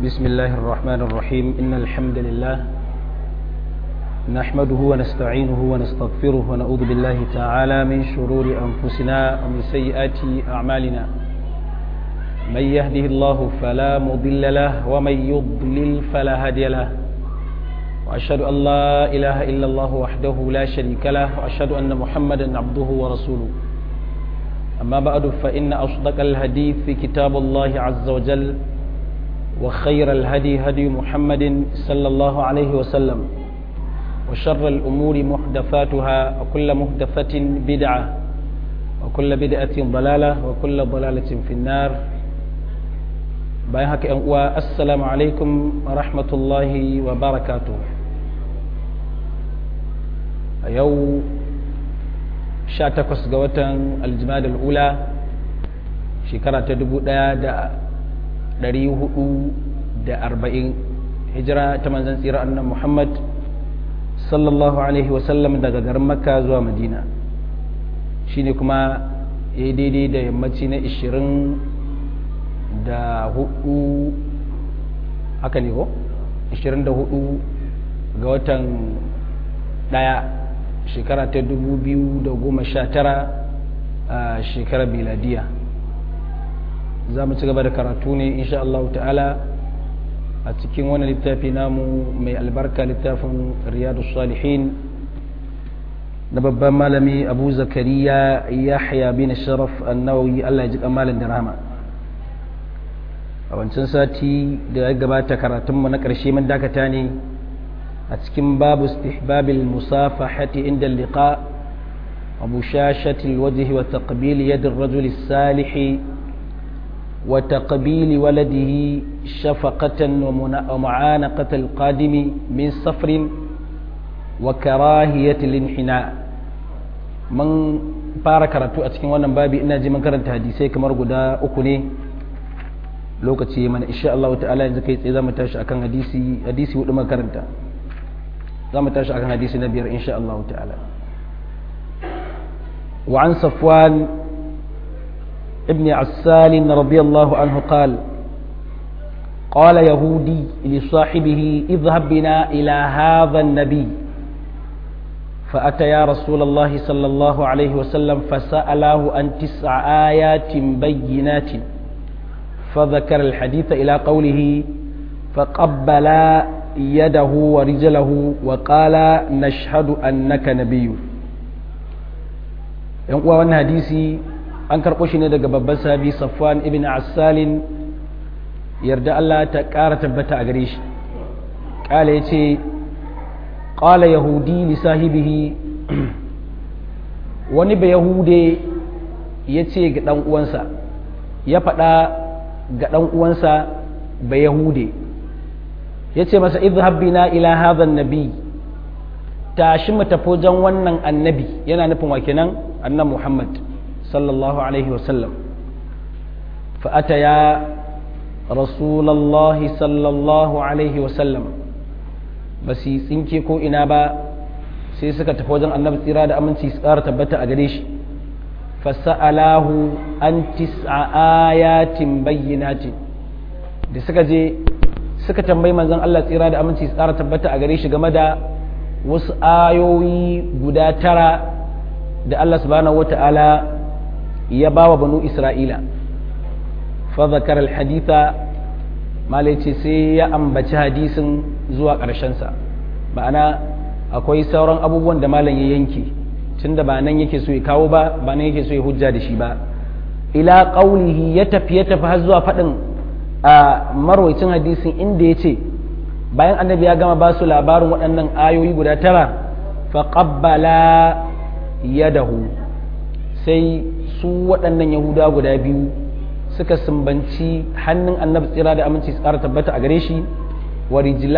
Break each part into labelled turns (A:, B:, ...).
A: بسم الله الرحمن الرحيم إن الحمد لله نحمده ونستعينه ونستغفره ونعوذ بالله تعالى من شرور أنفسنا ومن سيئات أعمالنا من يهده الله فلا مضل له ومن يضلل فلا هادي له وأشهد أن لا إله إلا الله وحده لا شريك له وأشهد أن محمدا عبده ورسوله أما بعد فإن أصدق الحديث في كتاب الله عز وجل وخير الهدي هدي محمد صلى الله عليه وسلم وشر الأمور محدثاتها وكل محدثة بدعة وكل بدعة ضلالة وكل ضلالة في النار bayan haka ‘yan uwa assalamu alaikum wa rahmatullahi wa barakatu a yau 18 ga watan aljimada al'ula shekara ta 1440 hijira ta manzan tsira annan muhammad sallallahu alaihi wasallam daga garin makka zuwa madina shine kuma ya yi daidai da yammaci na 20 da hudu haka ne ko 24 ga watan daya shekara ta 2019 a shekarar miladiya za mu ci gaba da karatu ne insha Allah ta'ala a cikin wani littafi namu mai albarka littafin riyadu salihin na babban malami abu zakariya yahya bin sharaf annawawi Allah ya ji kamalin da rahama a wancan sati da ya gabata karatunmu na ƙarshe mun dakata ne a cikin babu istihbabil musafahati inda liqa wa bushashati alwajhi wa taqbil yad ar-rajul as-salih wa taqbil waladihi shafaqatan wa mu'anaqat al-qadim min safrin wa karahiyati al-inhina mun fara karatu a cikin wannan babi ina ji mun karanta hadisai kamar guda uku ne lokaci mana insha Allah ta'ala yanzu kai tsaye zamu tashi akan hadisi hadisi hudu makaranta zamu tashi akan hadisi na biyar insha Allah ta'ala wa an safwan ibn assal radiyallahu anhu qala قال يهودي لصاحبه اذهب بنا إلى هذا النبي فأتى يا رسول الله صلى الله عليه وسلم فسأله عن تسع آيات بينات فذكر الحديث إلى قوله فقبل يده ورجله وقال نشهد أنك نبي yan uwa wannan hadisi an karɓo shi ne daga babban sahabi safwan ibn assalin yarda Allah ta ƙara tabbata a gare shi ƙala ya ce ƙala yahudi li sahibihi wani ba yahude ya ce ga ɗan uwansa ya faɗa ga ɗan uwansa ba Yahude ya ce masa izhab bina ila hadha nabi tashi mu tafi wajen wannan annabi yana nufin wa kenan annabi Muhammad sallallahu alaihi wasallam fa ataya rasulullah sallallahu alaihi wasallam ba su tsinke ko ina ba sai suka tafi wajen annabi tsira da aminci su ƙara tabbata a gare shi fasa'alahu an tis'a ayatin bayyinatin da suka je suka tambayi manzon Allah tsira da aminci tsara tabbata a gare shi game da wasu ayoyi guda tara da Allah subhanahu wata'ala ya ba wa banu Isra'ila fa zakar alhaditha malaice sai ya ambaci hadisin zuwa ƙarshensa ma'ana akwai sauran abubuwan da malam ya yanke tunda ba nan yake so ya kawo ba ba nan yake so ya hujja da shi ba ila qaulihi ya tafi ya tafi har zuwa faɗin a marwaicin hadisin inda ya ce bayan annabi ya gama ba su labarin waɗannan ayoyi guda tara fa qabbala yadahu sai su waɗannan yahuda guda biyu suka sumbanci hannun annabi tsira da aminci tsara tabbata a gare shi wa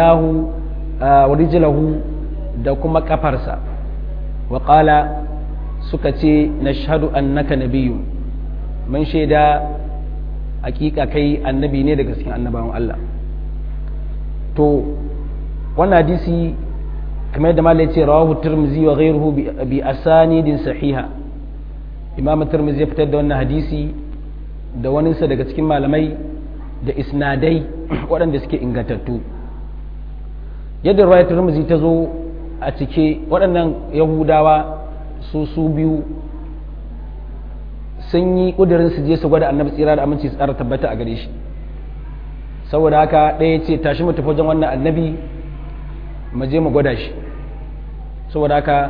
A: rijlahu da kuma kafarsa waƙala suka ce na shahadu annaka nabiyu mun shaida hakika kai annabi ne daga cikin annabawan Allah to wannan hadisi kamar yadda malai ce rawahu tirmizi wa ghayruhu bi asanidin sahiha imam tirmizi ya fitar da wannan hadisi da waninsa daga cikin malamai da isnadai waɗanda suke ingantattu yadda ruwayar turmuzi ta zo a cike waɗannan yahudawa su su biyu sun yi ƙudurin su je su gwada annabi tsira da aminci su tsara tabbata a gare shi saboda haka ɗaya ce tashi mu tafi wajen wannan annabi mu je mu gwada shi saboda haka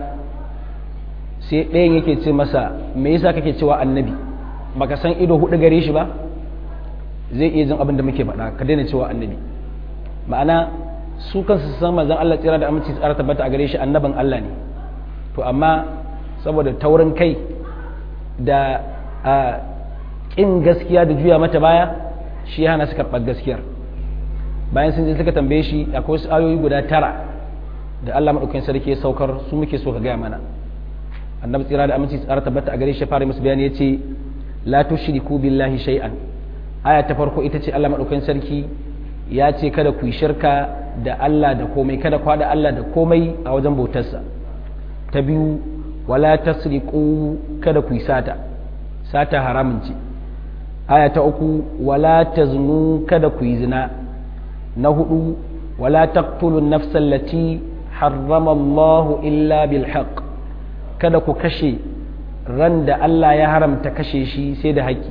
A: sai ɗayan yake ce masa me yasa kake cewa annabi baka san ido hudu gare shi ba zai iya jin abin da muke faɗa ka daina cewa annabi ma'ana su kansu san manzon Allah tsira da aminci tsara tabbata a gare shi annaban Allah ne to amma saboda taurin kai da a ƙin gaskiya da juya mata baya shi ya hana su karɓar gaskiyar bayan sun je suka tambaye shi akwai wasu ayoyi guda tara da Allah maɗaukakin sarki ya saukar su muke so ka gaya mana annabi tsira da aminci tsara tabbata a gare shi fara musu bayani ya ce la tushriku billahi shay'an aya ta farko ita ce Allah maɗaukakin sarki ya ce kada ku yi shirka da Allah da komai kada ku haɗa Allah da komai a wajen bautarsa ta biyu wala tasriqu kada ku yi sata sata haramun ce aya ta uku wala taznu kada ku yi zina na hudu wala taqtulu nafsa allati harrama Allah illa bil haqq kada ku kashe ran da Allah ya haramta kashe shi sai da haƙƙi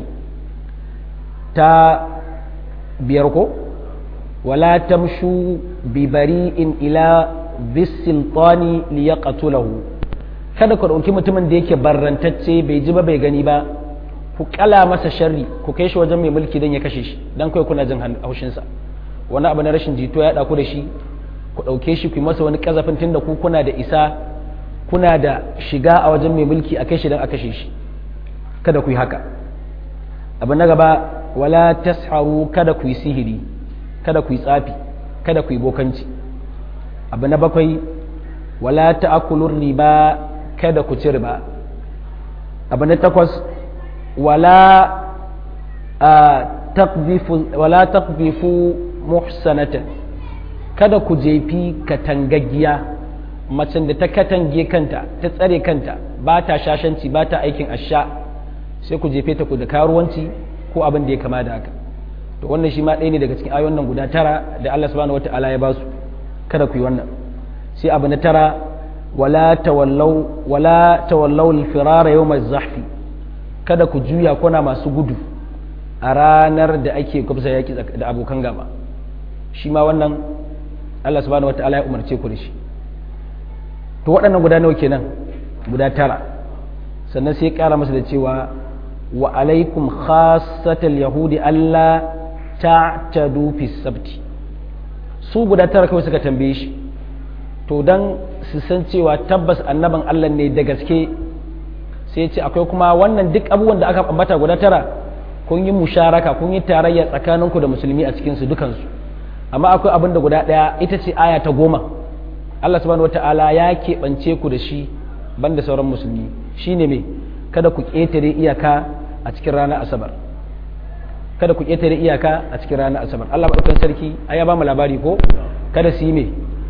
A: ta biyar ko wala tamshu bi bari'in ila bisiltani liyaqtulahu kada ku ɗauki mutumin da yake barrantacce bai ji ba bai gani ba ku kala masa sharri ku kai shi wajen mai mulki don ya kashe shi don kai kuna jin haushinsa wani abu na rashin jito ya ɗaku da shi ku ɗauke shi ku yi masa wani ƙazafin tun da ku kuna da isa kuna da shiga a wajen mai mulki a kai shi don a kashe shi kada ku yi haka abu na gaba wala tasharu kada ku yi sihiri kada ku yi tsafi kada ku yi bokanci abu na bakwai wala ta'kulur riba kada ku ci riba abu na takwas wala taqdifu muhsanatan kada ku jefi katangaggiya macen da ta katange kanta ta tsare kanta ba ta shashanci ba ta aikin asha sai ku jefe ta ku da karuwanci ko abin da ya kama da haka to wannan shi ma ɗaya ne daga cikin ayoyin nan guda tara da Allah subhanahu wata'ala ya ba su kada ku yi wannan sai abu na tara wala tawallau wala tawallau al-firara yawm az-zahfi kada ku juya kuna masu gudu a ranar da ake kwafsa yaki da abokan gaba shi ma wannan Allah subhanahu wata'ala ya umarce ku da shi to waɗannan guda nawa kenan guda tara sannan sai ya ƙara masa da cewa wa alaikum khassatal yahudi Allah ta'tadu fi sabti su guda tara kawai suka tambaye shi to dan su san cewa tabbas annaban Allah ne da gaske sai ce akwai kuma wannan duk abubuwan da aka ambata guda tara kun yi musharaka kun yi tarayya tsakaninku da musulmi a cikin su dukansu amma akwai abin da guda ɗaya ita ce aya ta goma Allah subhanahu wata'ala ya keɓance ku da shi banda sauran musulmi shine me kada ku ƙetare iyaka a cikin ranar asabar kada ku ƙetare iyaka a cikin ranar asabar Allah maɗaukan sarki ya ba mu labari ko kada su yi me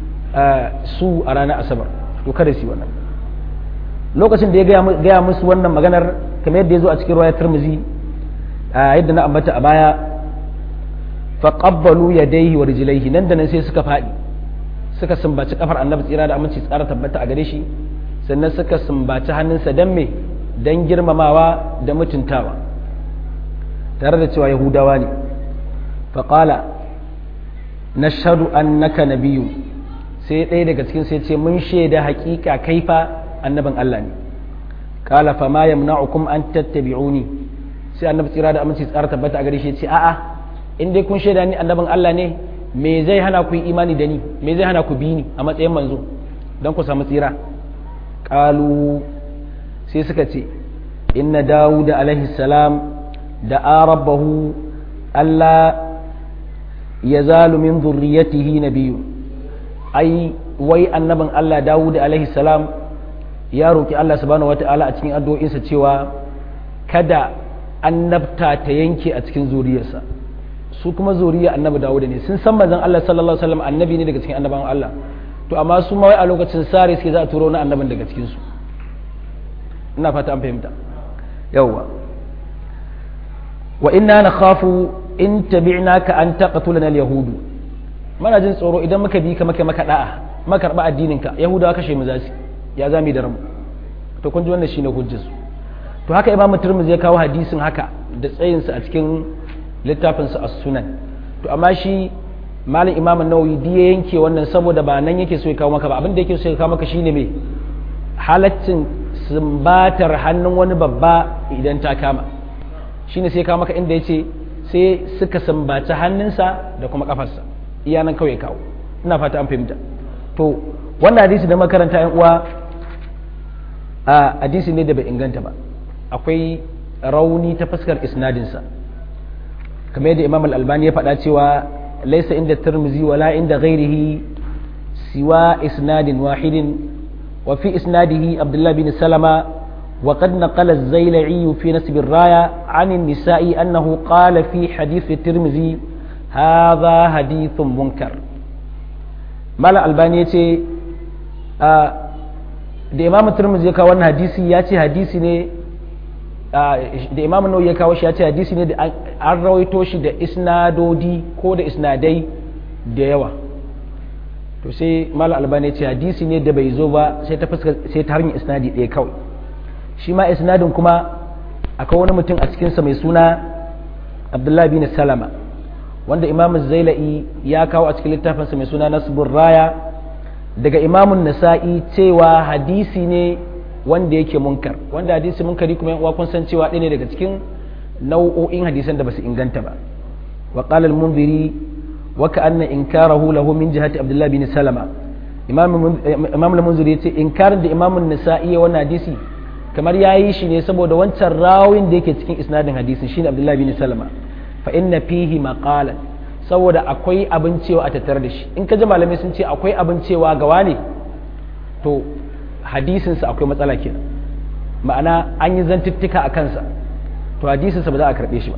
A: su a ranar asabar to kada su yi wannan lokacin da ya gaya musu wannan maganar kamar yadda ya zo a cikin ruwayar turmuzi yadda na ambata a baya faqabbalu yadayhi wa rijlaihi nan da nan sai suka faɗi suka sumbaci kafar annabi tsira da aminci tsara tabbata a gare shi sannan suka sumbaci hannunsa dan me dan girmamawa da mutuntawa tare da cewa yahudawa ne faƙala na shaɗu annaka nabiyu sai ɗaya daga cikin sai ce mun shaida haƙiƙa kaifa annabin Allah ne ƙala fa ma yamna'ukum an tattabi'uni sai annabi tsira da aminci tsara tabbata a gare shi ce a'a in dai kun shaida ni annabin Allah ne me zai hana ku yi imani da ni me zai hana ku bi ni a matsayin manzo don ku samu tsira ƙalu sai suka ce inna dawuda alaihi salam da rabbahu Allah ya zalu min zurriyatihi nabiyyu ai wai annabin Allah dawuda alaihi salam ya roki Allah subhanahu wata'ala a cikin addu'o'insa cewa kada annabta ta yanke a cikin zuriyarsa su kuma zuriya annabi dawuda ne sun san manzon Allah sallallahu alaihi wasallam annabi ne daga cikin annabawan Allah to amma su ma wai a lokacin sare suke za a turo na annabin daga cikin su ina fata an fahimta yawwa wa inna nakhafu in tabi'naka an taqtulana al-yahudu mana jin tsoro idan muka bi ka maka maka da'a maka karba addinin ka yahudawa kashe mu zasu ya zami da ramu to kun ji wannan shine hujjar su to haka imam turmuzi ya kawo hadisin haka da tsayin sa a cikin littafin sa as-sunan to amma shi malam imam an-nawawi diya yanke wannan saboda ba nan yake so ya kawo maka ba abin da yake so ya kawo maka shine me halaccin sumbatar hannun wani babba idan ta kama shine sai ya kawo maka inda yace sai suka sumbaci hannunsa da kuma kafarsa iya nan kawai kawo ina fata an fahimta to wannan hadisi da makaranta yan uwa a hadisi ne da bai inganta ba akwai rauni ta fuskar isnadinsa kamar yadda imam al-albani ya faɗa cewa laisa inda tirmizi wala inda ghairihi siwa isnadin wahidin wa fi isnadihi abdullah bin salama وقد نقل الزيلعي في نسب الراية عن النساء أنه قال في حديث الترمذي هذا حديث منكر مال الباني يتي da imamu turmuzi ya kawo wannan hadisi ya ce hadisi ne da imamu nau ya kawo shi ya ce hadisi ne da an rawaito shi da isnadodi ko da isnadai da yawa to sai mala albani ya ce hadisi ne da bai zo ba sai ta fuska sai ta hanyar isnadi ɗaya kawai shi ma isnadin kuma akwai wani mutum a cikinsa mai suna abdullahi bin salama wanda imamu zaila'i ya kawo a cikin littafinsa mai suna nasbur raya daga imamun nasa'i cewa hadisi ne wanda yake munkar wanda hadisi munkari kuma yan kun san cewa ɗaya ne daga cikin nau'o'in hadisan da basu inganta ba wa qala al-munziri wa ka'anna inkarahu lahu min jihati abdullah bin salama imam imam al-munziri yace inkarin da imamun nasa'i wannan hadisi kamar yayi shi ne saboda wancan rawin da yake cikin isnadin hadisin shine abdullah bin salama fa inna fihi maqalan saboda akwai abin cewa a tattare da shi in ka ji malamai sun ce akwai abin cewa gawa ne to hadisinsa akwai matsala kenan ma'ana an yi zantuttuka a kansa to hadisinsa ba za a karɓe shi ba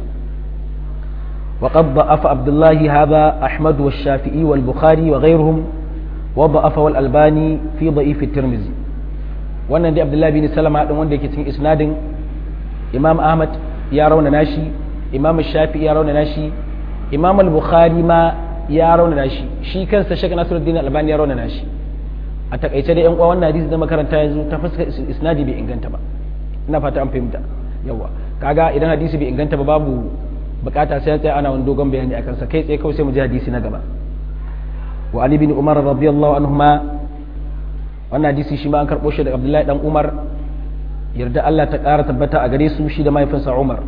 A: وقد ضعف عبد الله هذا أحمد والشافعي والبخاري وغيرهم وضعف والألباني في ضعيف الترمذي wannan dai Abdullahi bin Salama din wanda yake cikin isnadin Imam Ahmad ya rauna nashi Imam Shafi'i ya rauna nashi imam al-bukhari ma ya raunana shi shi kansa shek nasiruddin albani ya raunana shi a takaice da yan uwa wannan hadisi da makaranta yanzu ta fuska isnadi bai inganta ba ina fata an fahimta yawa kaga idan hadisi bai inganta ba babu bukata sai ya tsaya ana wani dogon bayani akan sa kai tsaye kawai sai mu ji hadisi na gaba wa ali bin umar radiyallahu anhuma wannan hadisi shi ma an karbo shi daga abdullahi dan umar yarda Allah ta kara tabbata a gare su shi da mahaifinsa umar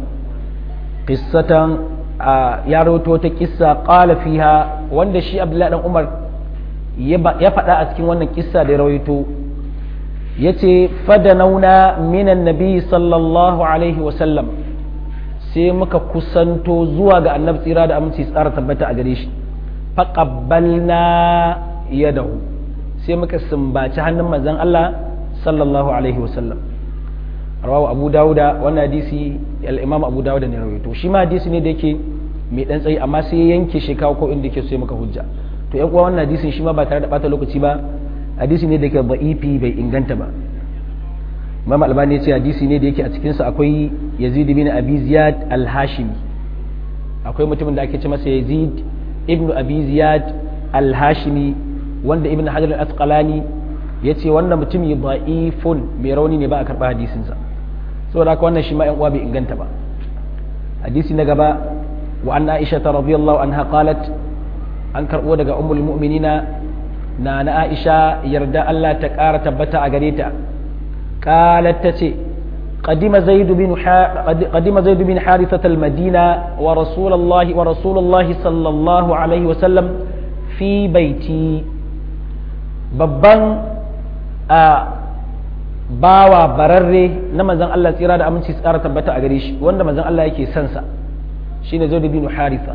A: qissatan ya rawato ta kissa qala fiha wanda shi abdullahi dan umar ya faɗa a cikin wannan kissa da ya rawaito yace fadanauna minan nabi sallallahu alaihi wa sallam sai muka kusanto zuwa ga annabi tsira da aminci tsara tabbata a gare shi faqabbalna yadahu sai muka sumbaci hannun manzon Allah sallallahu alaihi wa sallam rawahu abu dawuda wannan hadisi al-imam abu dawuda ne rawaito shi ma hadisi ne da yake mai dan tsayi amma sai ya yanke shi kawo ko inda yake so maka hujja to yan uwa wannan hadisin shi ma ba tare da bata lokaci ba hadisi ne da yake da'ifi bai inganta ba imam albani ya ce hadisi ne da yake a cikin sa akwai yazid bin abi ziyad al-hashimi akwai mutumin da ake ce masa yazid ibnu abi ziyad al-hashimi wanda ibn hajar al-asqalani ya ce wannan mutumi da'ifun mai rauni ne ba a karɓa hadisinsa saboda haka wannan shi ma 'yan uwa bai inganta ba hadisi na gaba wa anna aisha ta radiyallahu anha qalat an karɓo daga ummul mu'minina na na aisha yarda Allah ta ƙara tabbata a gare ta qalat ta ce قدم زيد بن قدم زيد بن حارثة المدينة ورسول الله ورسول الله صلى الله عليه وسلم في بيتي babban a bawa bararre na manzan Allah tsira da aminci tsara tabbata a gare shi wanda manzan Allah yake son sa shine Zaid bin Haritha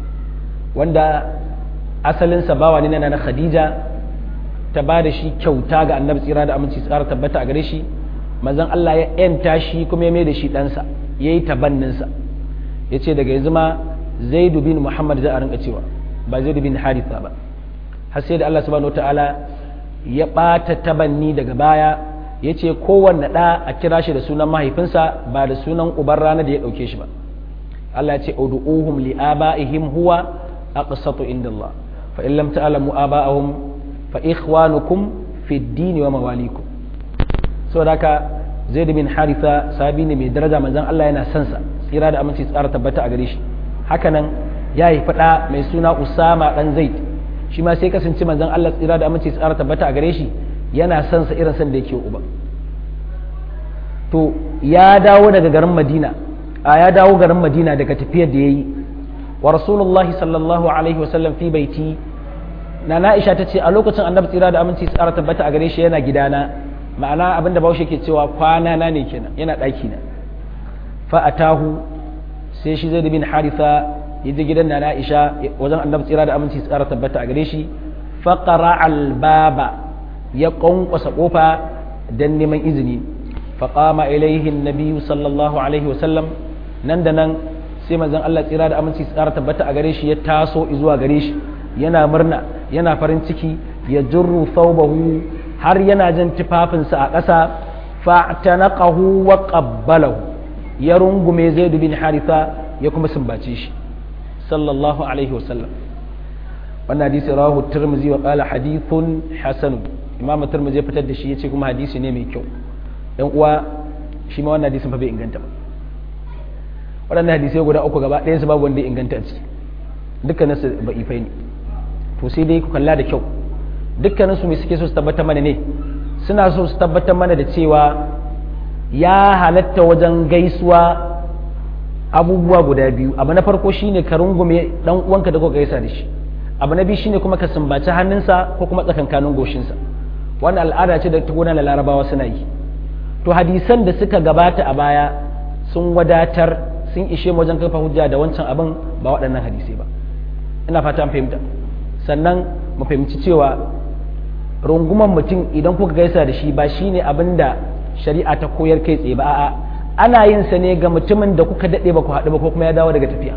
A: wanda asalinsa bawa ne na Khadija ta ba da shi kyauta ga annabi tsira da aminci tsara tabbata a gare shi manzan Allah ya yanta shi kuma ya mai da shi ɗansa ya yi tabanninsa ya ce daga yanzu ma Zaid bin Muhammad za a rinka cewa ba Zaid bin Haritha ba har sai da Allah subhanahu wataala ya ɓata tabanni daga baya ya ce kowanne ɗa a kira shi da sunan mahaifinsa ba da sunan uban rana da ya ɗauke shi ba Allah ya ce ud'uhum li abaihim huwa aqsatu inda Allah fa in lam ta'lamu aba'ahum fa ikhwanukum fi ad-din wa mawalikum saboda haka Zaid bin Haritha sabi ne mai daraja manzon Allah yana son sa tsira da aminci tsara tabbata a gare shi hakanan ya yi fada mai suna Usama dan Zaid shi ma sai kasance manzon Allah tsira da aminci tsara tabbata a gare shi yana son sa irin son da yake uba to ya dawo daga garin Madina a ya dawo garin Madina daga tafiyar da yayi wa Rasulullahi sallallahu alaihi wasallam fi baiti na Aisha ta ce a lokacin annabi tsira da aminci tsara tabbata a gare shi yana gidana ma'ana abinda bahaushe ke cewa kwana na ne kenan yana ɗaki na fa atahu sai shi zai bin haritha ya je gidan na Aisha wajen annabi tsira da aminci tsara tabbata a gare shi fa qara al baba ya kwankwasa kofa dan neman izini fa qama ilaihi an-nabi sallallahu alaihi wasallam nan da nan sai manzon Allah tsira da aminci tsara tabbata a gare shi ya taso zuwa gare shi yana murna yana farin ciki ya jurru thawbahu har yana jan tufafinsa a ƙasa fa'tanaqahu wa qabbalahu ya rungume zaid bin haritha ya kuma sumbace shi sallallahu alaihi wa sallam wannan hadisi rawahu tirmidhi wa qala hadithun hasan imam tirmidhi ya fitar da shi yace kuma hadisi ne mai kyau dan uwa shi ma wannan hadisin fa bai inganta ba waɗannan hadisai guda uku gaba ɗayan su babu wanda ya inganta a ciki dukkanin su ba'ifai ne to sai dai ku kalla da kyau dukkanin su mai suke so su tabbatar mana ne suna so su tabbatar mana da cewa ya halatta wajen gaisuwa abubuwa guda biyu abu na farko shine ka rungume dan uwanka da kuka gaisa da shi abu na biyu shine kuma ka sumbaci hannunsa ko kuma tsakankanin goshinsa wannan al'ada ce da ta gudanar larabawa suna yi to hadisan da suka gabata a baya sun wadatar sun ishe mu wajen kafa hujja da wancan abin ba waɗannan hadisai ba ina fata an fahimta sannan mu fahimci cewa runguman mutum idan kuka gaisa da shi ba shine abin da shari'a ta koyar kai tsaye ba a'a ana yin sa ne ga mutumin da kuka daɗe ba ku haɗu ba ko kuma ya dawo daga tafiya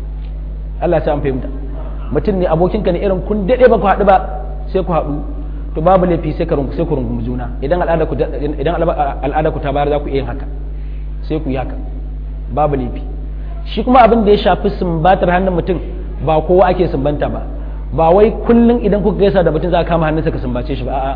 A: Allah ya an fahimta mutum ne abokinka ne irin kun daɗe ba ku haɗu ba sai ku haɗu to babu laifi sai ka sai ku rungumi juna idan al'ada ku idan al'ada ku ta bayar za ku iya yin haka sai ku yi haka babu laifi shi kuma abin da ya shafi sumbatar hannun mutum ba kowa ake sumbanta ba ba wai kullum idan kuka gaisa da mutum za ka kama hannunsa ka sumbace shi ba a'a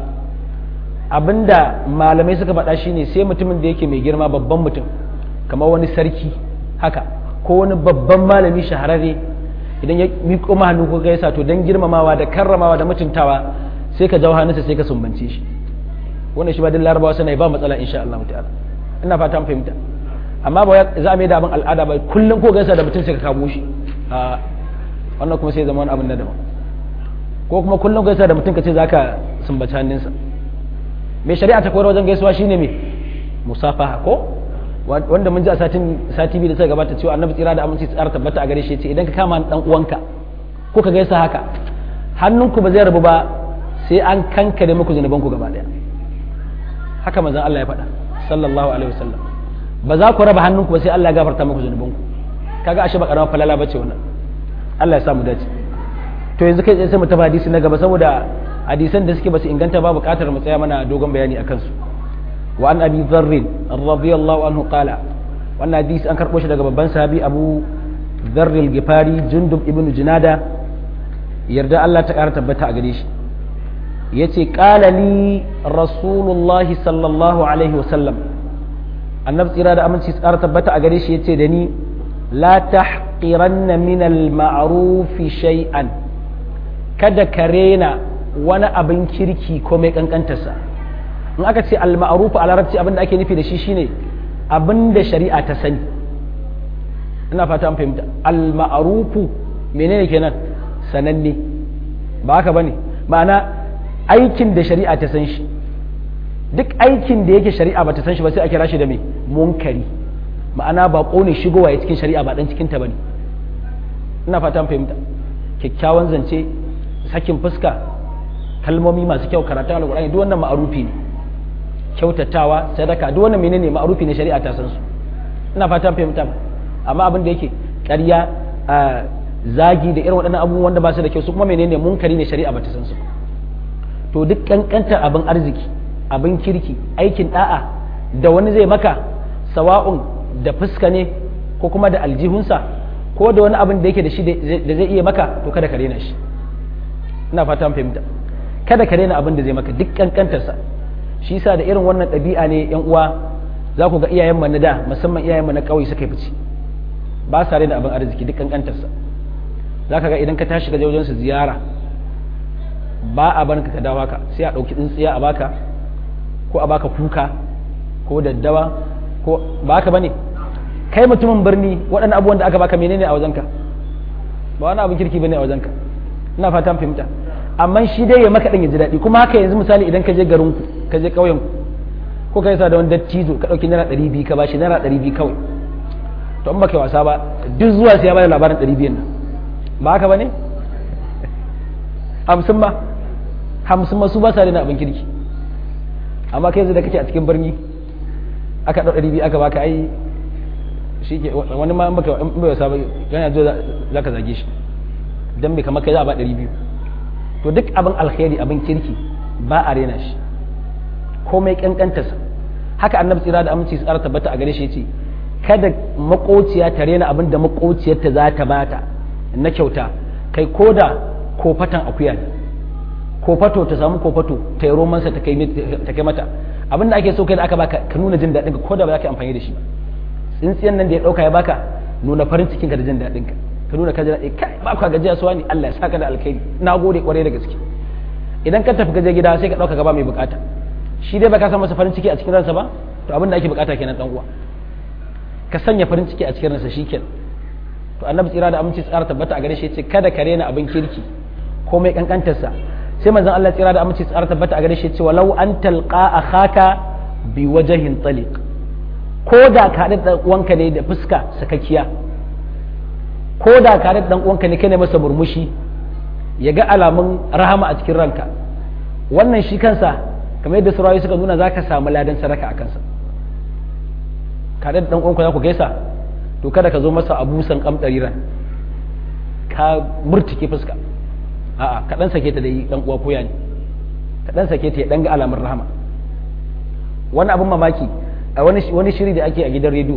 A: abinda malamai suka faɗa shine sai mutumin da yake mai girma babban mutum kamar wani sarki haka ko wani babban malami shahararre idan ya miƙo ma hannu kuka gaisa to don girmamawa da karramawa da mutuntawa sai ka jawo hannunsa sai ka sumbance shi wannan shi ba din larabawa suna ba matsala insha Allah ta'ala ina fata an fahimta amma ba za a mai da abin al'ada ba kullum ko gaisa da mutum sai ka kamo shi a wannan kuma sai zama wani abin na daban ko kuma kullum gaisa da mutum ka ce za ka sumbaci hannunsa mai shari'a ta koyar wajen gaisuwa shine me musafaha ko wanda mun ji a satin sati biyu da suka gabata cewa annabi tsira da aminci tsara tabbata a gare shi ce idan ka kama dan uwanka ko ka gaisa haka hannunku ba zai rabu ba sai an kankare muku zunubanku gaba daya haka manzon Allah ya faɗa sallallahu alaihi wasallam ba za ku raba hannunku ba sai Allah ya gafarta muku zunubanku kaga ashe ba karamar falala bace wannan Allah ya sa mu dace to yanzu kai sai mu tafi hadisi na gaba saboda hadisan da suke basu inganta ba bukatar mu tsaya mana dogon bayani akan su wa an abi dharr radiyallahu anhu qala wannan hadisi an karbo shi daga babban sahabi abu dharr al-gifari jundub ibnu junada yarda Allah ta kara tabbata a gare shi yace qala li rasulullahi sallallahu alaihi wasallam annabi tsira da aminci tsara tabbata a gare shi yace da ni la tahqiranna min al-ma'ruf shay'an kada ka rena wani abin kirki ko mai kankantarsa in aka ce al-ma'ruf a larabci abin da ake nufi da shi shine abin da shari'a ta sani ina fata an fahimta al-ma'ruf menene kenan sananne ba haka bane ma'ana aikin da shari'a ta san shi duk aikin da yake shari'a ba ta san shi ba sai a kira shi da mai munkari ma'ana ba ne shigowa ya cikin shari'a ba dan cikin ta bane ina fata an fahimta kyakkyawan zance sakin fuska kalmomi masu kyau karatun alqur'ani duk wannan ma'arufi ne kyautatawa sadaka duk wannan menene ma'arufi ne shari'a ta san su ina fata an fahimta amma abin da yake ƙarya zagi da irin waɗannan abubuwan wanda ba su da kyau su kuma menene munkari ne shari'a ba ta san su to duk kankantar abin arziki abin kirki aikin da'a da wani zai maka sawa'un da fuska ne ko kuma da aljihunsa ko da wani abin da yake da shi da zai iya maka to kada ka rena shi ina fata fahimta kada ka rena abin da zai maka duk kankantarsa shi yasa da irin wannan ɗabi'a ne yan uwa za ku ga iyayen mu na da musamman iyayen mu na ƙauye suka fice ba sa rena abin arziki duk kankantarsa za ka ga idan ka tashi ka je wajen su ziyara ba a barka ka dawo haka sai a ɗauki tsintsiya a baka ko a baka kuka ko daddawa ko ba haka bane kai mutumin birni waɗannan abubuwan da aka baka menene a wajenka ba wani abin kirki bane a wajenka ina fatan fahimta amma shi dai ya maka ɗan ya ji daɗi kuma haka yanzu misali idan ka je garinku ka je ƙauyenku ko ka yasa da wani dattijo ka ɗauki naira ɗari biyu ka bashi naira ɗari biyu kawai to in baka wasa ba duk zuwa sai ya bada labarin ɗari biyan nan ba haka ba ne hamsin ma hamsin ma su ba sa da abin kirki amma kai yanzu da kake a cikin birni aka ɗau ɗari biyu aka baka ai shi ke wani ma in baka in bai wasa ba yana zo za ka zage shi dan bai kamar kai za a ba ɗari biyu to duk abin alkhairi abin kirki ba a rena shi komai kankantarsa haka annabi tsira da aminci tsara tabbata a gare shi ce kada makociya ta rena abin da makociyarta za ta bata na kyauta kai ko da kofatan akuya ne kofato ta samu kofato ta yi romansa ta kai mata abin da ake so kai da aka baka ka nuna jin daɗin ka ko da ba za ka amfani da shi ba tsintsiyan nan da ya ɗauka ya baka nuna farin cikin ka da jin daɗin ka ka nuna ka ji daɗi kai ba ka gajiya suwa ne Allah ya saka da alkhairi na gode kwarai da gaske idan ka tafi gaje gida sai ka ɗauka gaba mai bukata shi dai baka san masa farin ciki a cikin ransa ba to abin da ake bukata kenan dan uwa ka sanya farin ciki a cikin ransa shikenan to annabi tsira da aminci tsara tabbata a gare shi yace kada ka rena abin kirki komai kankantarsa sai manzon Allah tsira da aminci tsara tabbata a gare shi yace walau an talqa akhaka bi wajhin taliq ko da ka da uwanka ne da fuska sakakkiya ko da ka da dan uwanka ne kai masa murmushi ya ga alamun rahama a cikin ranka wannan shi kansa kamar yadda surayi suka nuna za ka samu ladan sadaka a kansa ka da dan uwanka za ku gaisa to kada ka zo masa abusan kamdari ran ka murtike fuska a'a ka dan sake ta da yi dan uwa koya ne ka dan sake ta ya dan ga alamar rahama wani abun mamaki a wani wani shiri da ake a gidan rediyo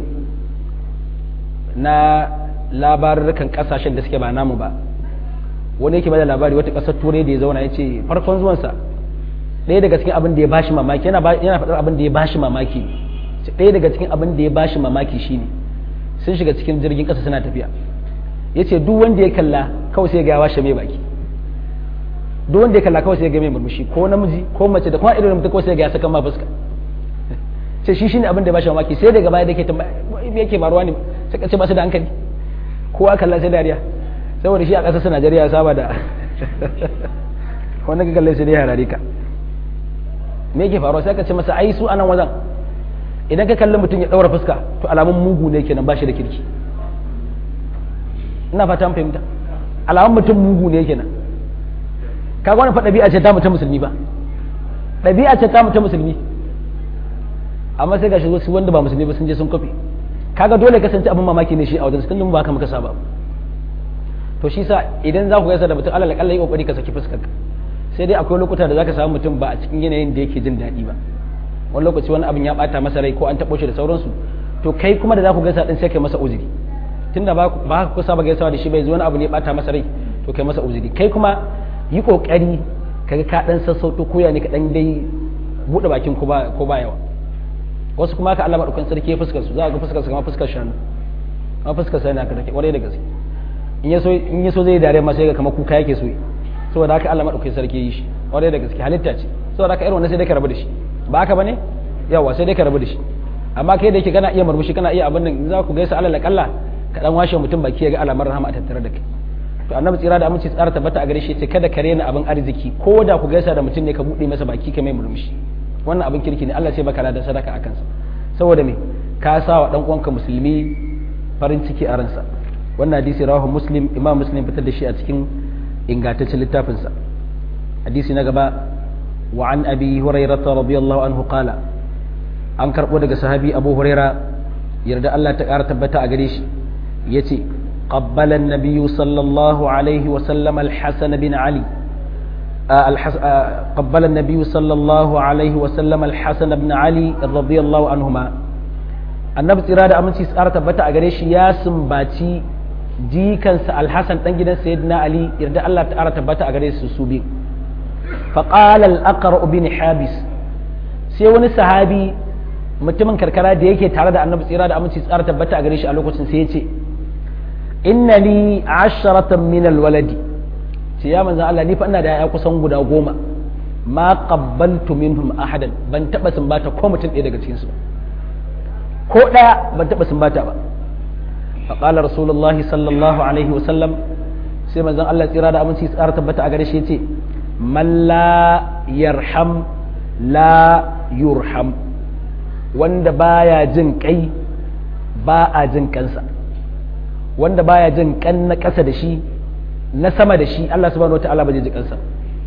A: na labarukan kasashen da suke ba namu ba wani yake bada labari wata kasar turai da ya zauna ya ce farkon zuwansa ɗaya daga cikin abin da ya bashi mamaki yana faɗar abin da ya bashi mamaki ɗaya daga cikin abin da ya bashi mamaki shine sun shiga cikin jirgin ƙasa suna tafiya ya ce duk wanda ya kalla kawai sai ga ya washe mai baki duk wanda ya kalla kawai sai ga mai murmushi ko namiji ko mace da kuma irin mutum kawai sai ga ya saka ma fuska ce shi shine abin da ya bashi mamaki sai daga baya da ke tambaya me yake faruwa ne sai ka ce ba su da hankali kowa kalla sai dariya saboda shi a ƙasar su Najeriya ya saba da wanda ka kalle sai dai harare ka me yake faruwa sai ka ce masa ai su anan wajen idan ka kalli mutum ya daura fuska to alamun mugu ne kenan ba shi da kirki ina fata fahimta alamun mutum mugu ne kenan ka wani fa ɗabi'a ce ta mutum musulmi ba ɗabi'a ce ta mutum musulmi amma sai ga shi wasu wanda ba musulmi ba sun je sun kofi kaga dole kasance abin mamaki ne shi a wajen tun ba haka muka saba to shi sa idan za ku gaisa da mutum alal akalla yi kokari ka saki fuskar sai dai akwai lokuta da zaka samu mutum ba a cikin yanayin da yake jin daɗi ba wani lokaci wani abin ya bata masa rai ko an taɓo shi da sauransu to kai kuma da za ku gaisa din sai kai masa uzuri tunda ba ba ku saba gaisawa da shi bai zo wani abu ne ya bata masa rai to kai masa uzuri kai kuma yi kokari kaga ka dan sassauto koya ne ka dan dai bude bakin ko ba ko ba yawa wasu kuma ka Allah madaukan sarki ya fuskar su za ga fuskar su kamar fuskar shanu kamar fuskar sa yana ka take kwarai da gaske in yaso in yaso zai dare ma sai ga kamar kuka yake so saboda haka Allah madaukan sarki yi shi kwarai da gaske halitta ce saboda haka irin wannan sai dai ka rabu da shi ba haka bane yawa sai dai ka rabu da shi amma kai da yake kana iya murmushi kana iya abin nan za ku gaisa alal kalla ka dan washe mutum baki ya ga alamar rahama a tattare da kai to annabi tsira da aminci tsara tabbata a gare shi ce kada ka rena abin arziki ko da ku gaisa da mutum ne ka bude masa baki ka mai murmushi wannan abin kirki ne Allah sai baka da sadaka a kansa saboda me ka sa wa dan uwanka musulmi farin ciki a ransa wannan hadisi rawahu muslim imam muslim fitar da shi a cikin ingantaccen littafinsa hadisi na gaba wa an abi hurairah radiyallahu anhu qala an karbo daga sahabi abu huraira yarda Allah ta kara tabbata a gare shi yace قبل النبي صلى الله عليه وسلم الحسن بن علي قبل النبي صلى الله عليه وسلم الحسن بن علي رضي الله عنهما annabi tsira da aminci tsara tabbata a gare shi ya sumbaci jikansa alhassan dan gidan sayyidina ali yarda Allah ta'ala tabbata a gare su su bi fa qala al-aqra bin habis sai wani sahabi mutumin karkara da yake tare da annabi tsira da aminci tsara tabbata a gare shi a lokacin sai ya ce inna li asharatan min alwaladi ce ya manzan Allah ni fa ina da yaya kusan guda goma ma qabbaltu minhum ahadan ban taba sumbata ko mutum ɗaya daga cikin su ko ɗaya ban taba sumbata ba fa qala rasulullahi sallallahu alaihi wa sallam sai manzan Allah tsira da aminci tsara tabbata a gare shi yace man la yarham la yurham wanda baya jin kai ba a jin kansa wanda baya jin kan na ƙasa da shi na sama da shi Allah subhanahu wataala ba zai ji kansa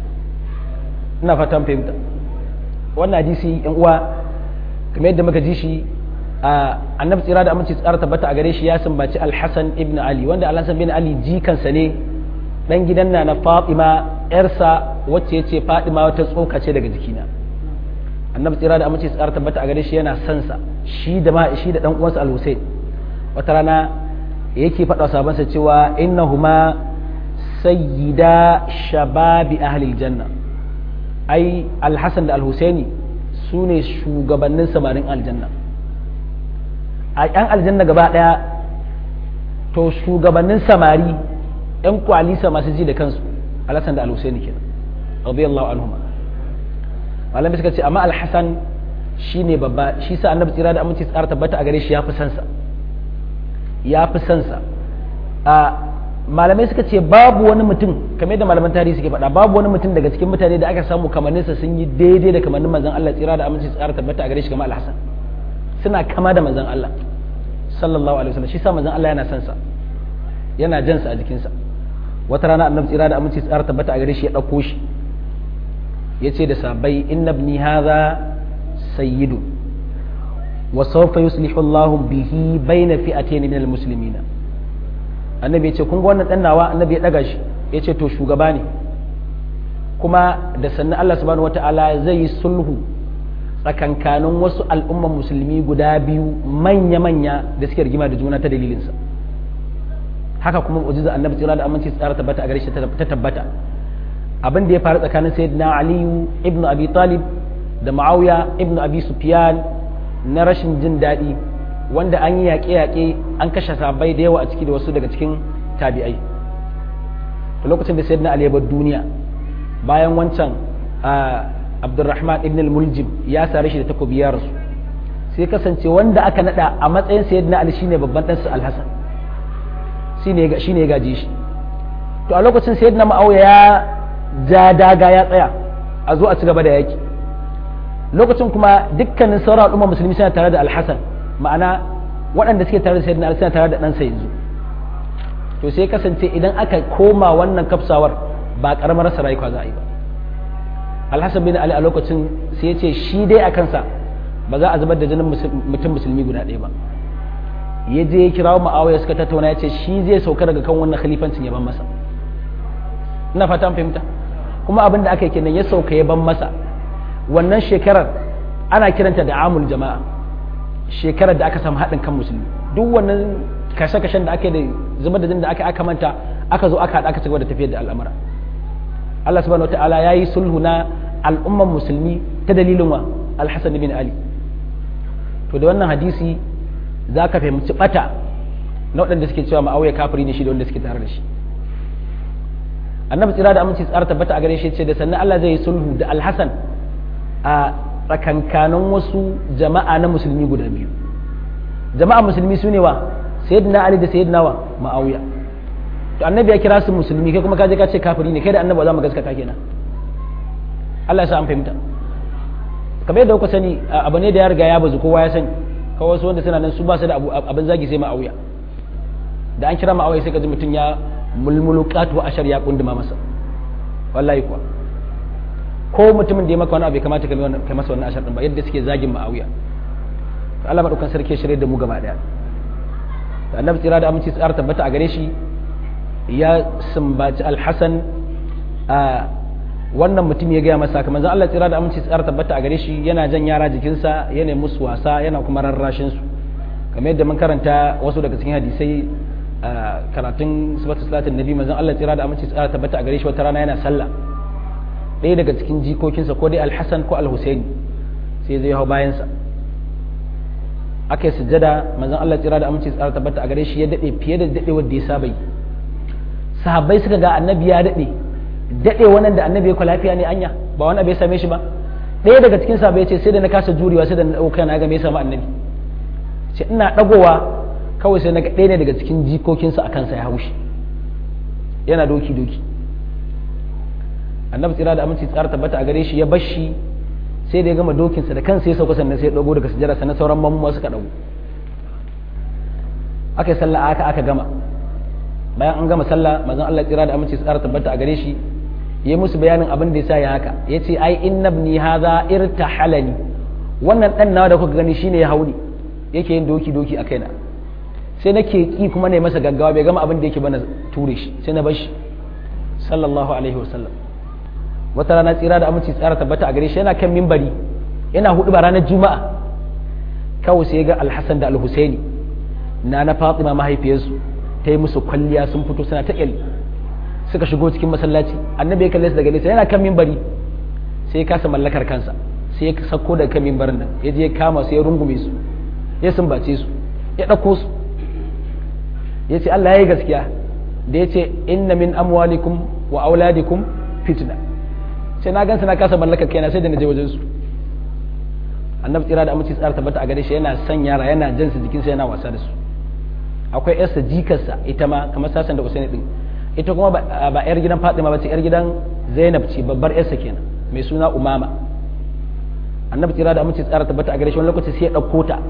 A: ina fatan fahimta wannan hadisi yan uwa kamar yadda muka ji shi a annabi tsira da aminci tsara tabbata a gare shi ya sumbaci al-Hasan ibn Ali wanda al-Hasan ibn Ali jikansa ne dan gidan na na Fatima yarsa wacce yace Fatima wata tsoka ce daga jikina annabi tsira da aminci tsara tabbata a gare shi yana son sa shi da ma shi da dan uwansa al-Husayn wata rana yake faɗa sabansa cewa innahuma sayyida shababi ahli janna ai al-Hasan da al-Husaini su ne shugabannin samarin aljanna a yan aljanna gaba ɗaya to shugabannin samari yan kwalisa masu ji da kansu al-Hasan da al-Husaini kenan radiyallahu anhuma malamai suka ce amma alhassan shi ne babba shi sa annabi tsira da aminci tsara tabbata a gare shi ya fi sansa ya fi sansa a malamai suka ce babu wani mutum kamar da malaman tarihi suke faɗa babu wani mutum daga cikin mutane da aka samu kamanninsa sun yi daidai da kamannin manzon Allah tsira da aminci tsara tabbata a gare shi kamar alhassan suna kama da manzon Allah sallallahu alaihi wasallam shi sa manzon Allah yana sansa yana jansa a jikinsa wata rana annabi tsira da aminci tsara tabbata a gare shi ya ɗauko shi ya ce da sabai inna ibni hadha sayyidu wa sawfa yuslihu Allahu bihi baina fi'atayn min almuslimin annabi ya ce kun ga wannan dan nawa annabi ya daga shi ya ce to shugaba ne kuma da sannan Allah subhanahu wata'ala zai yi sulhu tsakankanin wasu al'umman musulmi guda biyu manya-manya da suke rigima da juna ta dalilinsa haka kuma mu'jiza annabi tsira da aminci tsara tabbata a gare shi ta tabbata abin da ya faru tsakanin sayyidina aliyu ibnu abi talib da ma'auya ibnu abi sufyan na rashin jin daɗi wanda an yi yaƙe-yaƙe an kashe sabai da yawa a ciki da wasu daga cikin tabi'ai to lokacin da sayyidina ali ya bar duniya bayan wancan abdurrahman ibn al-muljim ya sare shi da takobi ya rasu sai kasance wanda aka nada a matsayin sayyidina ali shine babban ɗansa al-hasan shine shine ya gaji shi to a lokacin sayyidina ma'auya ya ja daga ya tsaya a zo a ci gaba da yaki lokacin kuma dukkanin sauran al'umma musulmi suna tare da alhassan ma'ana waɗanda suke tare da sayyidina ali suna tare da ɗansa yanzu to sai kasance idan aka koma wannan kafsawar ba ƙaramar rasa rayuwa za a yi ba alhassan bin ali a lokacin sai ya ce shi dai a kansa ba za a zubar da jinin mutum musulmi guda ɗaya ba ya je ya kirawo ma'awaya suka tattauna ya ce shi zai sauka daga kan wannan khalifancin ya ban masa ina fata an fahimta kuma abin da aka yi kenan ya sauka ya ban masa wannan shekarar ana kiranta da amul jama'a shekarar da aka samu haɗin kan musulmi duk wannan kashe-kashen da aka yi da zubar da jin da aka aka manta aka zo aka haɗa aka cigaba da tafiyar da al'amura Allah subhanahu wataala ya yi sulhu na al'umman musulmi ta dalilin wa alhassan bin ali to da wannan hadisi za ka fahimci bata na waɗanda suke cewa ma'auya kafiri ne shi da wanda suke tare da shi annabi tsira da aminci tsara tabbata a gare shi ce da sannan Allah zai yi sulhu da alhassan a tsakankanin wasu jama'a na musulmi guda biyu jama'a musulmi su ne wa sayyidina ali da sayyidina wa ma'auya to annabi ya kira su musulmi kai kuma ka je ka ce kafiri ne kai da annabi za mu gaskata kenan Allah ya sa an fahimta kamar yadda kuka sani abu ne da ya riga ya bazu kowa ya sani kawai wasu wanda suna nan su ba su da abin zagi sai ma'auya da an kira ma'auya sai ka ji mutum ya mulmulu katu ashar ya kunduma masa wallahi kuwa ko mutumin da ya maka wani abu ya kamata ka masa wannan ashar din ba yadda suke zagin ma'auya Allah madaukan sarki shirye da mu gaba daya da annabi tsira da aminci tsara tabbata a gare shi ya sumbaci alhassan a wannan mutum ya gaya masa kamar zan Allah tsira da aminci tsara tabbata a gare shi yana jan yara jikinsa yana musu wasa yana kuma rarrashin su kamar yadda mun karanta wasu daga cikin hadisai karatun sifatu salatin nabi manzon Allah tsira da aminci tsara tabbata a gare shi wata rana yana sallah ɗaya daga cikin jikokinsa ko dai alhassan ko alhusaini sai zai hau bayansa aka yi sujjada manzon Allah tsira da aminci tsara tabbata a gare shi ya daɗe fiye da daɗe wanda ya saba yi sahabbai suka ga annabi ya daɗe daɗe wannan da annabi ya kwa lafiya ne anya ba wani abu ya same shi ba ɗaya daga cikin sahabbai ce sai da na kasa jurewa sai da na ɗauka na ga me ya samu annabi ce ina ɗagowa kawai sai na ga ɗaya ne daga cikin jikokinsa a kansa ya haushi yana doki doki annabi tsira da aminci tsara tabbata a gare shi ya bar shi sai da ya gama dokinsa da kansa ya sauka sannan sai ya ɗago daga sujjara sannan sauran mamu suka ɗago aka yi sallah aka aka gama bayan an gama sallah manzon Allah tsira da aminci tsara tabbata a gare shi yi musu bayanin abin da ya sa ya haka ya ce ai inna ibni hadha irtahalani wannan dan nawa da kuka gani shine ya hauni yake yin doki doki a kaina sai nake ki kuma ne masa gaggawa bai gama abin da yake bana ture shi sai na bar shi sallallahu alaihi wasallam wata rana tsira da aminci tsara tabbata a gare shi yana kan mimbari yana hudu ba ranar juma'a kawai sai ga alhassan da alhusaini na na fatima mahaifiyarsu ta yi musu kwalliya sun fito suna ta kyalli suka shigo cikin masallaci annabi ya kalle su daga nesa yana kan mimbari sai ya kasa mallakar kansa sai ya sako daga kan mimbarin nan ya je ya kama su ya rungume su ya sumbace su ya ɗauko su ya ce Allah ya yi gaskiya da ya ce inna min amwalikum wa auladikum fitna sai na gansa na kasa mallakar kaina sai da na je wajen su annabi tsira da aminci tsara tabbata a gare shi yana son yara yana jansa jikinsa yana wasa da su akwai yarsa jikarsa ita ma kamar sasan da usaini din ita kuma ba yar gidan fatima ba ce yar gidan zainab ce babbar yarsa kenan mai suna umama annabi tsira da aminci tsara tabbata a gare shi wani lokaci sai ya ɗauko ta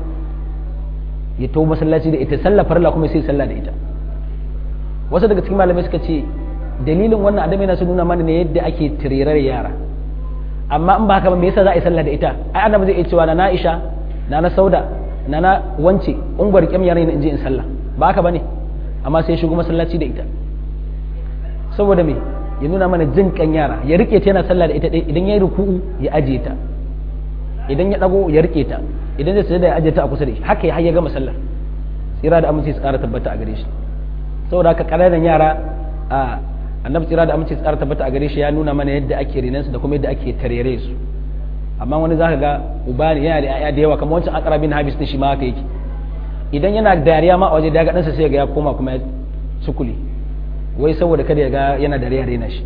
A: ya tawo masallaci da ita sallah farla kuma sai sallah da ita wasu daga cikin malamai suka ce dalilin wannan adam yana su nuna mana ne yadda ake tirirar yara amma in ba haka ba me yasa za a yi sallah da ita ai annabi zai iya cewa na Aisha na na Sauda na na wance ungwar kyam yaran in je in sallah ba haka bane amma sai shigo masallaci da ita saboda me ya nuna mana jin kan yara ya rike ta yana sallah da ita idan ya yi ruku'u ya ajiye ta idan ya dago ya rike ta idan zai sujada ya ajiye ta a kusa da shi haka ya har ya gama sallar tsira da aminci su kara tabbata a gare shi saboda haka ƙananan yara a annabi tsira da aminci su kara tabbata a gare shi ya nuna mana yadda ake renan su da kuma yadda ake tarere su amma wani zaka ga uba ne yana da yaya da yawa kamar wancan akara bin habis din shi ma haka yake idan yana dariya ma a waje da ga ɗansa sai ga ya koma kuma ya sukuli wai saboda kada ya ga yana dariya rena shi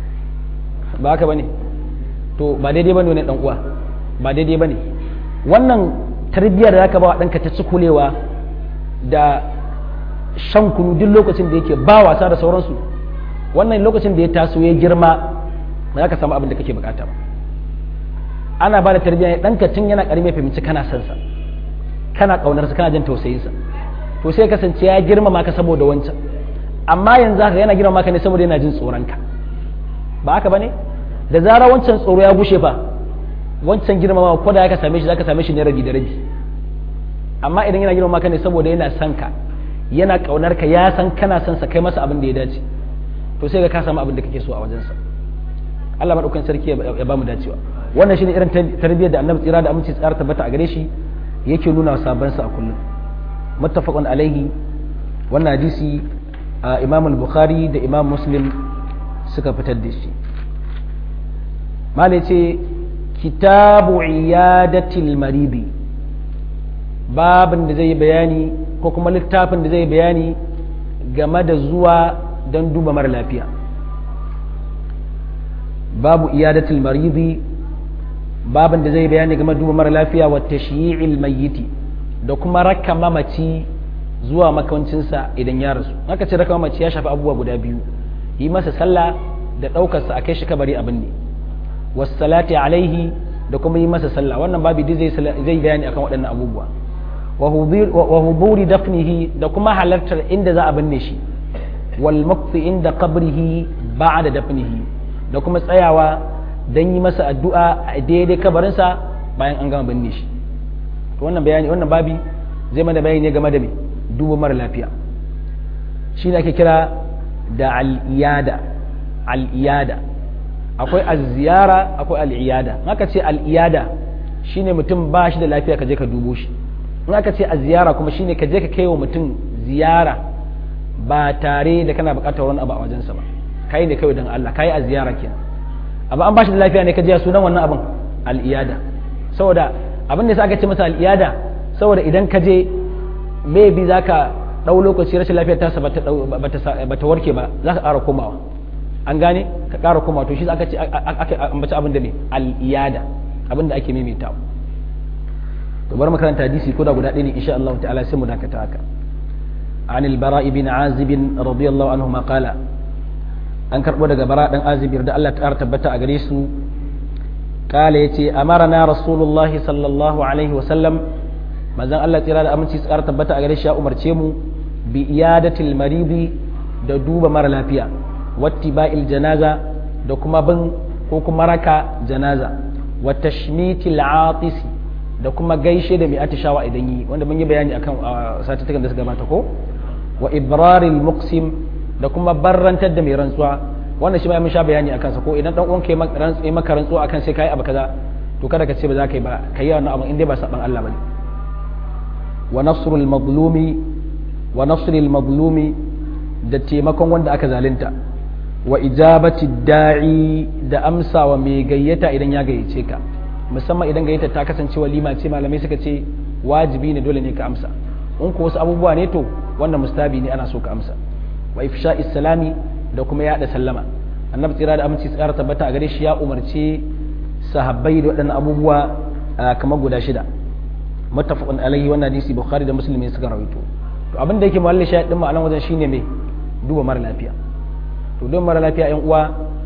A: ba haka bane to ba daidai bane ne dan uwa ba daidai bane wannan tarbiyyar da zaka ba wa ɗanka ta cikulewa da shan kunu duk lokacin da yake ba wasa da sauransu wannan lokacin da ya taso ya girma ba za ka samu abin da kake bukata ba ana ba da tarbiyya ɗanka tun yana ƙarami ya fahimci kana son sa kana ƙaunarsa kana jin tausayinsa to sai kasance ya girmama ka saboda wancan amma yanzu haka yana girmama ka ne saboda yana jin tsoronka ba haka bane da zarar wancan tsoro ya gushe fa wancan girmama ko da ka same shi zaka same shi ne rabi da rabi amma idan yana girmama ka ne saboda yana son ka yana kaunar ka ya san kana son sa kai masa abin da ya dace to sai ka ka samu abin da kake so a wajensa Allah madaukakin sarki ya ba mu dacewa wannan shine irin tarbiyyar da Annabi tsira da aminci tsara tabbata a gare shi yake nuna sabon sa a kullum muttafaqun alaihi wannan hadisi Imam al-Bukhari da Imam Muslim suka fitar da shi mala ce kitabu iyadatil maridi babin da zai bayani ko kuma littafin da zai bayani game da zuwa don duba mara lafiya babu iyadatil maridi babin da zai bayani game da duba mara lafiya wa tashyi'il mayyiti da kuma raka mamaci zuwa makawancinsa idan ya rasu haka ce raka mamaci ya shafi abubuwa guda biyu yi masa sallah da ɗaukarsa a kai shi kabari abin ne wasalati alaihi da kuma yi masa sallah wannan babu zai zai bayani akan waɗannan abubuwa wa huburi dafnihi da kuma halartar inda za a binne shi wal maqti inda qabrihi ba'da dafnihi da kuma tsayawa dan yi masa addu'a a daidai kabarinsa bayan an gama binne shi to wannan bayani wannan babi zai mana bayani game da me duba mara lafiya shi ne ake kira da al-iyada al-iyada akwai al-ziyara akwai al-iyada in aka ce al-iyada shine mutum ba shi da lafiya ka je ka dubo shi in aka ce al-ziyara kuma shine ka je ka kai wa mutum ziyara ba tare da kana buƙatar wani abu a wajensa ba kai ne kawai don Allah kai a ziyara kenan amma an bashi da lafiya ne ka je sunan wannan abin al'iyada saboda abin da aka ce masa al'iyada saboda idan ka je maybe zaka dau lokaci rashin lafiyar tasa ba ta warke ba za ka ƙara komawa an gane ka ƙara komawa to shi aka ce aka ambaci abin da ne al'iyada abin da ake maimaitawa to bar makaranta hadisi ko da guda ɗaya ne insha Allah ta'ala sai mu dakata haka عن البراء بن عازب رضي الله عنهما قال an karɓo daga bara ɗan azibir da Allah ta tabbata a gare su kala ya ce amarana rasulullahi sallallahu alaihi wasallam mazan Allah tsira da aminci tsara tabbata a gare shi ya umarce mu bi iyadatil maridi da duba mara lafiya watti ba'il janaza da kuma bin ko kuma raka janaza wa tashmitil atisi da kuma gaishe da mai atishawa idan yi wanda mun yi bayani akan satuttukan da suka gabata ko wa ibraril muqsim da kuma barrantar da mai rantsuwa wannan shi ma mun sha bayani akan sa ko idan dan uwanka ya maka rantsuwa akan sai kai abu kaza to kada ka ce ba za ka yi ba kai wannan abu in dai ba saban Allah bane wa nasrul mazlumi wa nasrul mazlumi da taimakon wanda aka zalunta wa ijabati da'i da amsawa mai gayyata idan ya gayyace ka musamman idan gayyata ta kasance walima ce malamai suka ce wajibi ne dole ne ka amsa in ko wasu abubuwa ne to wannan mustabi ne ana so ka amsa wa ifsha islami da kuma yada sallama annabi tsira da aminci tsara tabbata a gare shi ya umarci sahabbai da waɗannan abubuwa kamar guda shida muttafaqun alaihi wannan hadisi bukhari da muslim suka rawaito to abin da yake mawalli shahid din ma'anan wajen shine me duba mara lafiya to duba mara lafiya yan uwa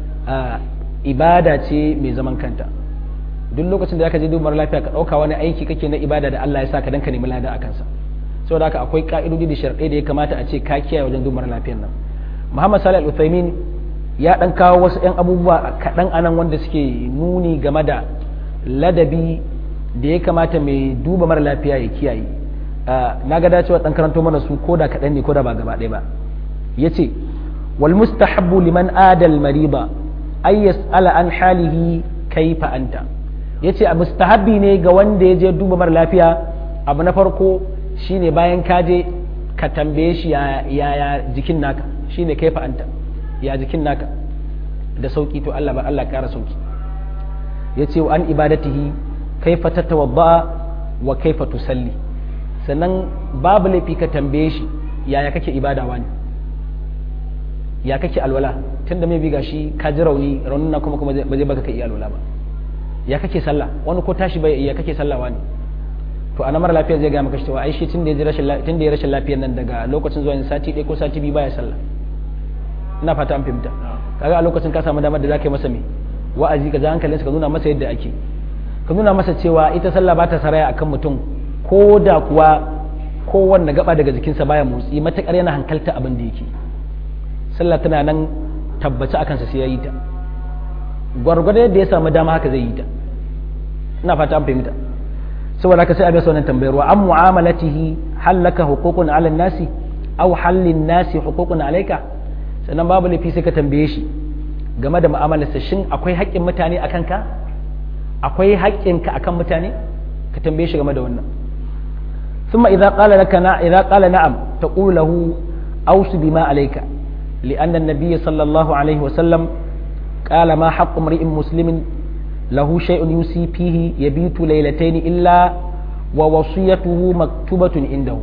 A: ibada ce mai zaman kanta duk lokacin da zaka je duba mara lafiya ka dauka wani aiki kake na ibada da Allah ya saka dan ka nemi lada akan sa saboda haka akwai ka'idodi da sharɗai da ya kamata a ce ka kiyaye wajen duba mara lafiyar nan Muhammad Salih Al-Uthaymin ya dan kawo wasu 'yan abubuwa kaɗan anan wanda suke nuni game da ladabi da ya kamata mai duba mara lafiya ya kiyaye na ga dacewa dan karanto mana su ko da kaɗan ne ko da ba gaba ɗaya ba ya ce wal mustahabbu liman adal mariba ay yas'ala an halihi kaifa anta yace a mustahabbi ne ga wanda ya je duba mara lafiya abu na farko shine bayan ka je ka tambaye shi ya jikin naka shine kaifa anta ya jikin naka da sauki to Allah ba Allah kara sauki yace wa an ibadatihi kaifa tatawadda wa kaifa tusalli sannan babu laifi ka tambaye shi yaya kake ibada wani ya kake alwala tunda mai biga shi ka ji rauni raunin na kuma kuma ba zai baka ka iya alwala ba ya kake sallah wani ko tashi bai ya kake sallah wani to a mara lafiya zai ga maka cewa ai shi tunda ya rashin tunda ya rashin lafiyar nan daga lokacin zuwa sati ɗaya ko sati biyu baya sallah ina fata an fahimta kaga a lokacin ka samu damar da zaka yi masa me wa'azi ka ja hankalinsa ka nuna masa yadda ake ka nuna masa cewa ita sallah ba ta saraya akan mutum ko da kuwa kowanne gaba daga jikinsa baya motsi matakar yana hankalta abin da yake sallah tana nan tabbaci akan sa sai ya yi ta gwargwado yadda ya samu dama haka zai yi ta ina fata an fahimta saboda haka sai a bisa wannan tambayar wa an mu'amalatihi hallaka huququn ala nasi aw hallin nasi huququn alayka sannan babu laifi sai ka tambaye shi game da mu'amalarsa shin akwai haƙƙin mutane akan ka akwai haƙƙinka akan mutane ka tambaye shi game da wannan ثم إذا قال لك نا إذا قال نعم تقول له أوص بما عليك لأن النبي صلى الله عليه وسلم قال ما حق امرئ مسلم له شيء يوصي فيه يبيت ليلتين إلا ووصيته مكتوبة عنده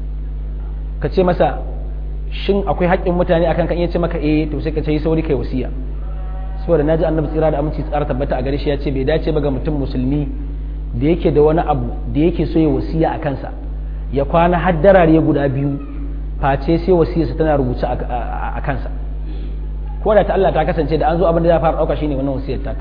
A: kace masa shin akwai haƙƙin mutane akan kan iya ce maka eh to sai ka ce sauri kai wasiya saboda naji annabi tsira da aminci tsara tabbata a gare shi ya ce bai dace ba ga mutum musulmi da yake da wani abu da yake so ya wasiya a kansa ya kwana haddarare guda biyu face sai wasiyarsa tana rubuce a kansa ko da ta Allah ta kasance da an zo abin da za fara dauka shine wannan wasiyar ta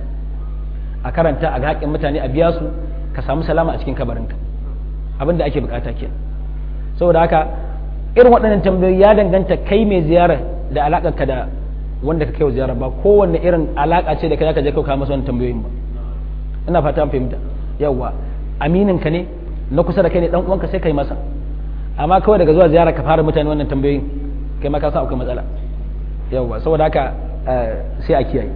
A: a karanta a haƙƙin mutane a biya su ka samu salama a cikin kabarinka abin da ake bukata ke saboda haka irin waɗannan tambayoyi ya danganta kai mai ziyara da alaƙar ka da wanda ka kai wa ziyara ba kowanne irin alaƙa ce da kai zaka je kai masa wannan tambayoyin ba ina fata an fahimta yawwa aminin ka ne na kusa da kai ne dan uwanka sai kai masa amma kawai daga zuwa ziyara ka fara mutane wannan tambayoyin kai ma ka san akwai matsala yawwa saboda haka sai a kiyaye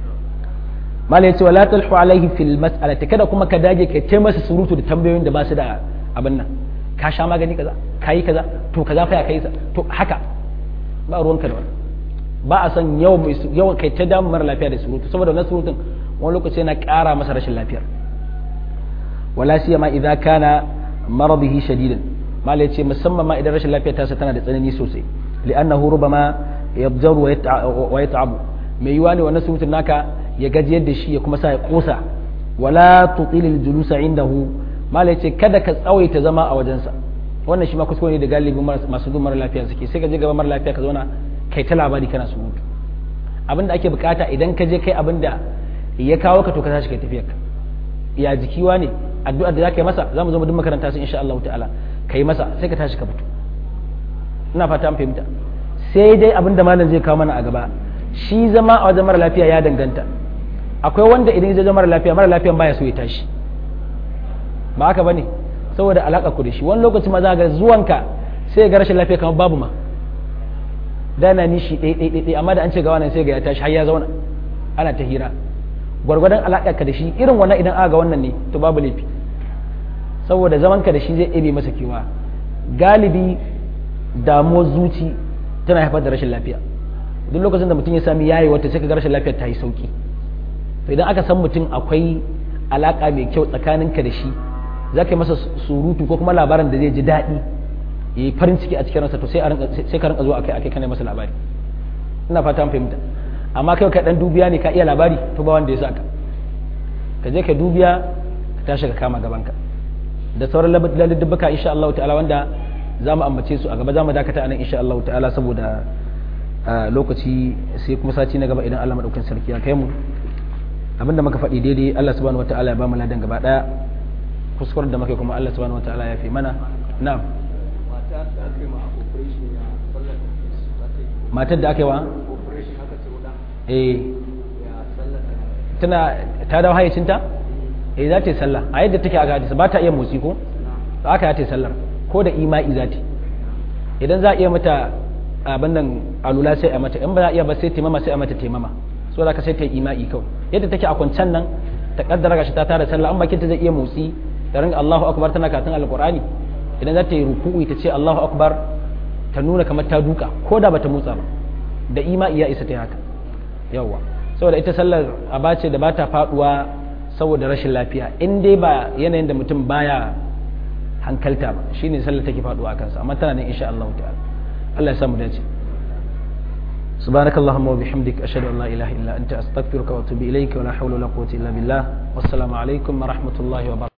A: mala yace wala talhu alaihi fil mas'alati kada kuma ka dage kai ta masa surutu da tambayoyin da ba su da abin nan ka sha magani kaza kayi kaza to kaza fa ya kai sa to haka ba ruwanka da wannan ba a san yawan kai ta damu mara lafiya da surutu saboda wannan surutun wani lokaci yana ƙara masa rashin lafiyar wala siyama idza kana maradihi shadidan mala yace musamman ma idan rashin lafiyar tasa tana da tsanani sosai li'annahu rubama yabjaru wa yat'abu mai yiwa ne wannan surutun naka ya gajiyar da shi ya kuma sa ya kosa wala tutilil julusa indahu mala yace kada ka tsawaita zama a wajensa wannan shi ma kuskure ne da galibin masu zuwa mara lafiya suke sai ka je gaba mara lafiya ka zauna kai ta labari kana surutu abin da ake bukata idan ka je kai abin da ya kawo ka to ka tashi kai tafiyar ka ya jikiwa ne addu'ar da zaka yi masa zamu zo mu duk makaranta su insha Allah ta'ala kai masa sai ka tashi ka fito ina fata an fahimta sai dai abin da malam zai kawo mana a gaba shi zama a wajen mara lafiya ya danganta akwai wanda idan zai zama mara lafiya mara lafiyan baya so ya tashi ba haka bane saboda alaka ku da shi wani lokaci ma za ga zuwanka sai ga rashin lafiya kamar babu ma dana nishi ɗai ɗai ɗai amma da an ce ga wannan sai ga ya tashi har ya zauna ana ta hira gwargwadon alaƙa ka da shi irin wannan idan aka ga wannan ne to babu laifi saboda zaman ka da shi zai ɗebe masa kewa galibi damuwar zuci tana haifar da rashin lafiya duk lokacin da mutum ya sami yayi wata sai ka ga rashin lafiyar ta yi sauki to idan aka san mutum akwai alaƙa mai kyau tsakaninka da shi za ka yi masa surutu ko kuma labarin da zai ji daɗi ya yi farin ciki a cikin ransa to sai ka rinka zo akai akai kana masa labari ina fata an fahimta amma kai ka dan dubiya ne ka iya labari to ba wanda ya saka ka je ka dubiya ka tashi ka kama gaban ka da sauran laluddubuka insha Allah ta'ala wanda za mu ambace su a gaba za mu dakata anan insha Allah ta'ala saboda lokaci sai kuma sati na gaba idan Allah madaukakin sarki ya kai mu abinda muka faɗi daidai Allah subhanahu wataala ya ba mu ladan gaba daya kuskuren da muka kuma Allah subhanahu wataala ya fi mana na'am matar da aka yi wa eh tana ta dawo hayyacinta eh za ta yi sallah a yadda take aka hadisa ba ta iya motsi ko aka ta yi sallar ko da ima'i za ta idan za a iya mata abin nan alula sai a mata in ba za a iya ba sai taimama sai a mata taimama so da ka sai ta yi ima'i kawai yadda take a kwancan nan ta kaddara gashi ta tara sallah an bakin ta zai iya motsi da ringa Allahu akbar tana katin alqur'ani idan za ta yi ruku'u ta ce Allahu akbar ta nuna kamar ta duka ko da bata motsa ba da ima'i ya isa ta haka yawa saboda ita sallar aba ce da bata faduwa saboda rashin lafiya in dai ba yanayin da mutum baya hankalta ba shine sallar take faduwa kansa amma tana nan insha Allah ta'ala Allah ya samu dace سبحانك اللهم وبحمدك أشهد أن لا إله إلا أنت أستغفرك وأتوب إليك ولا حول ولا قوة إلا بالله والسلام عليكم ورحمة الله وبركاته